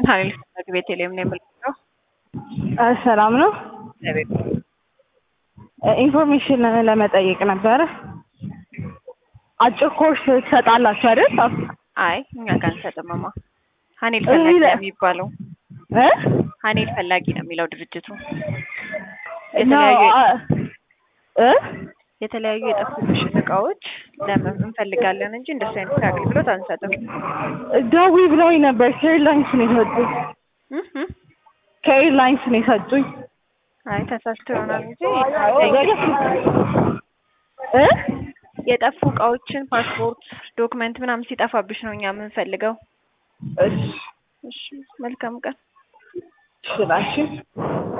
ሀይል ፍለግ ቤተልሔም ነው የምልለው። ሰላም ነው። ኢንፎርሜሽን ለመጠየቅ ነበረ። አጭር ኮርስ ትሰጣላችሁ አይደል? አይ እኛ ጋር አንሰጥምማ። ሀኔል ፈላጊ ነው የሚባለው። እ ሀኔል ፈላጊ ነው የሚለው ድርጅቱ። ነው የተለያዩ እ የተለያዩ የጠፉብሽን እቃዎች ለምን እንፈልጋለን እንጂ እንደሱ አይነት አገልግሎት አንሰጥም። ደዊ ብለውኝ ነበር። ከኤርላይንስ ነው የሰጡኝ። እህ እህ። ከኤርላይንስ ነው የሰጡኝ። አይ ተሳስቶ ይሆናል እንጂ እ የጠፉ እቃዎችን ፓስፖርት፣ ዶክመንት ምናምን ሲጠፋብሽ ነው እኛ የምንፈልገው። እሺ እሺ መልካም ቀን። እሺ ላሽ